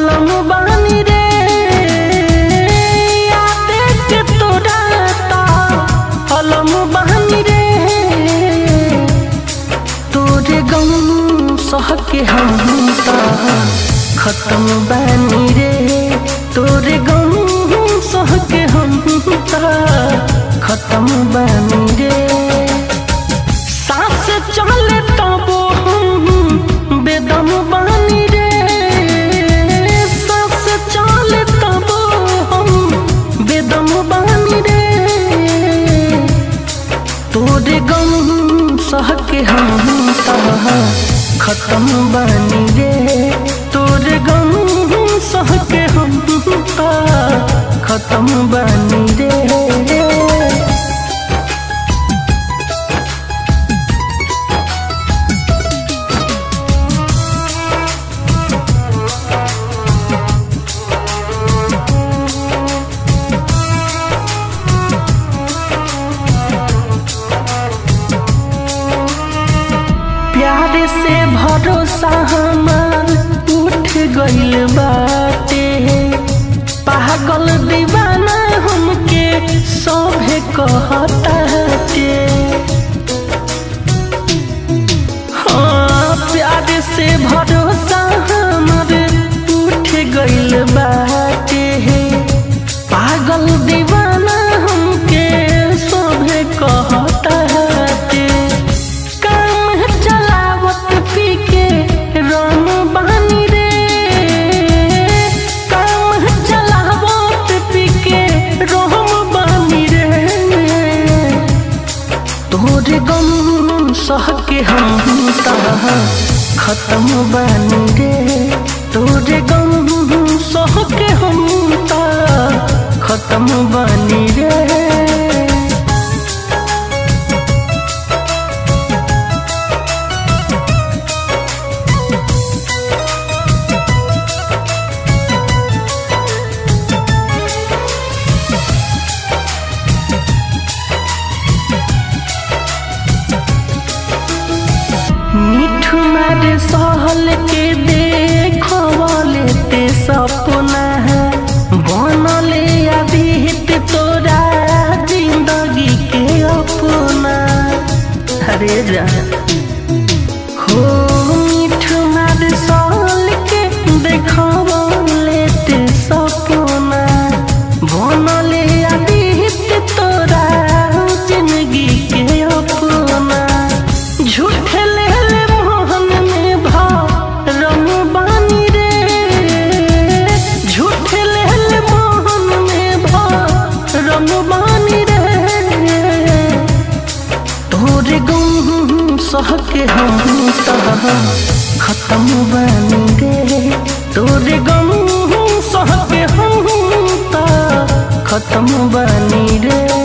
अलम बानी रे याद के तोरा ता अलम बानी रे तोरे गम सह के हम ता खत्म बानी रे तोरे गम सह के हम ता खत्म बानी रे सांस चले तबो हम बेदम बानी रे सांस चले तबो हम बेदम बानी रे तोरे गम सह के हम तह खत्म बानी रे तोरे गम सह के हम तह खत्म बानी रे प्यार से भरोसा हमार उठ गइल बाटे पागल दीवाना हमके सभे कहताटे हाँ प्यार से भरोसा हमार उठ गइल बाटे पागल दीवाना हमके सभे कहताटे काम चलावत पी के राम बानी रे काम चलावत पी के राम बानी रे तोरे गम सह के हम तह खत्म बानी रे तोरे गम सह के हम तह खत्म बानी रे मिठू मारे सहल के देखवले ते सपना है बनले अभीत तोरा जिंदगी के अपना अरे जा हो मिठू मारे सहल के देखवले ते सपना बनले अभीत तोरा जिंदगी के अपना झूठ ले ले मोहन में भाव रम बानी रे झूठ ले ले मोहन में भाव रम बानी रे तोरे गम सह के हम तह खत्म बानी रे तोरे गम सह के हम तह खत्म बानी रे